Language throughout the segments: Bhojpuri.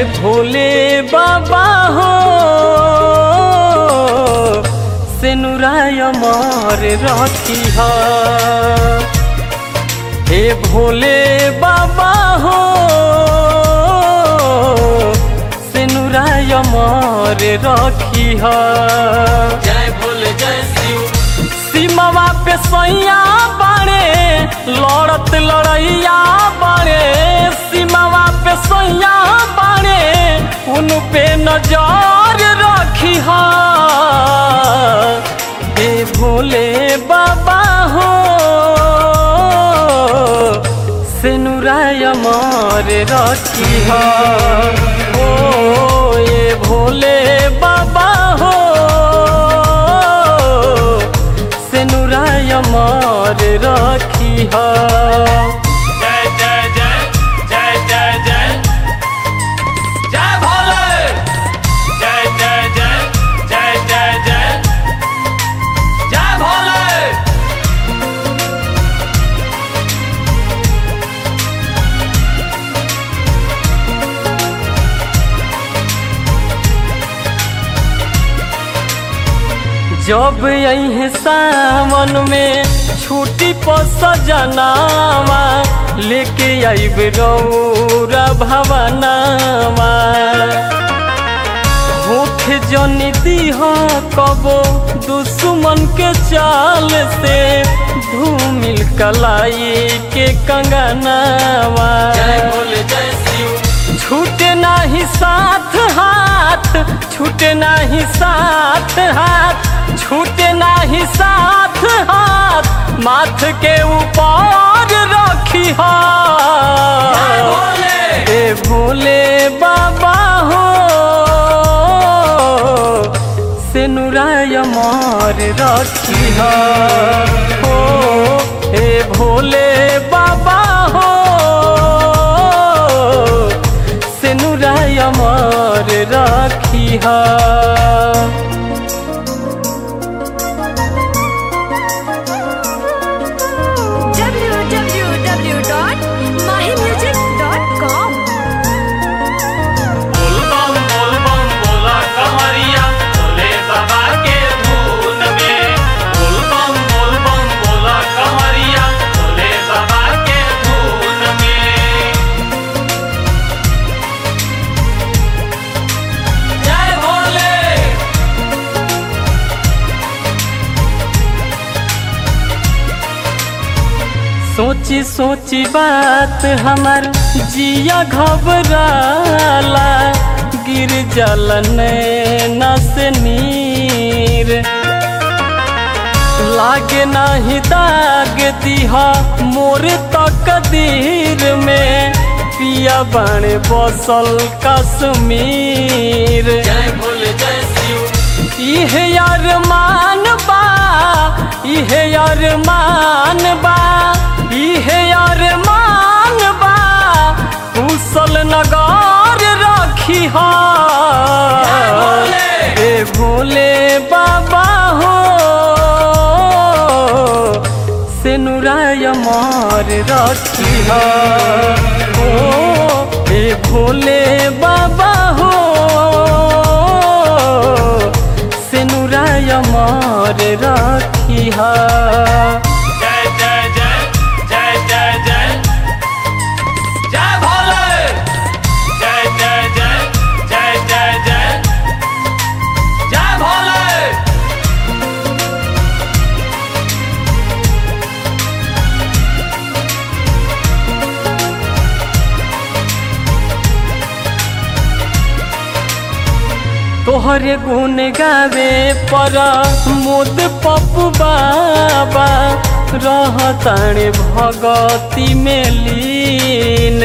भोले बाबा हो से नुराय मर रखी हे भोले बाबा हो से नुराय मर रखी जय भोले जय शिव सीमावा पे सैया बाड़े लड़त लड़ैया बाड़े सीमावा पे सैया बाड़े उन पे नजर रखी हे भोले बाबा हो से नुराय मर रखी ओ ये भोले बाबा हो से नुराय मर रखी जय जय जय जय जय जय जय भोले जय जय जय जय जय जय जय भोले जब यही सावन में छुट्टी पर सजनावा लेके आइब रौरा भवनावा होठ जनी दीह कबो दुश्मन के चाल से धूमिल कलाई के कंगनावा जय भोले जय शिव छूटे नाही साथ हाथ छूटे नाही साथ हाथ छूटे नाही साथ हाथ माथ के ऊपर रखी जय भोले ए भोले बाबा हो से नुराय मार रखी हो ए भोले बाबा हो से नुराय मार रखी www.mahimusic.com बोल बम बोल बम बोला कमरिया भोले बाबा के धून में बोल बम बोल बम बोला कमरिया भोले बाबा के धून में जय भोले सोची सोची बात हमार जिया घबराला गिर जलन नस नीर लागे नाही दाग दिहा मोर तकदीर में पिया बन बसल कश्मीर जय भोले जय शिव इहे अरमान बा इहे अरमान बा इहे अरमान बा कुशल नगर रखी जय भोले। ए भोले बाबा हो से नुराय मार रखी हो ए भोले बाबा हो से नुराय मार रखी जय जय जय जय जय जय जय भोले जय जय जय जय जय जय जय भोले तोहरे गुण गावे पर मोद पप्पू बाबा रहताणे भगती में लीन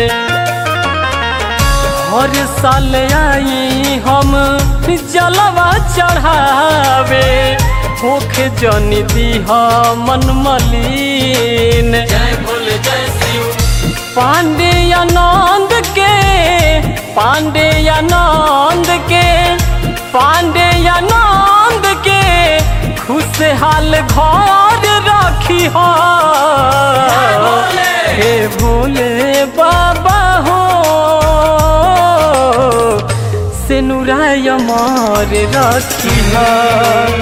हर साल आई हम जलवा चढ़ावे होखे जनी दीह मन मलिन जय भोले जय शिव पांडे आनंद के पांडे आनंद के पांडे आनंद के खुशहाल घर रखी हो जय भोले। हे भोले बाबा हो से नुराय मर रखी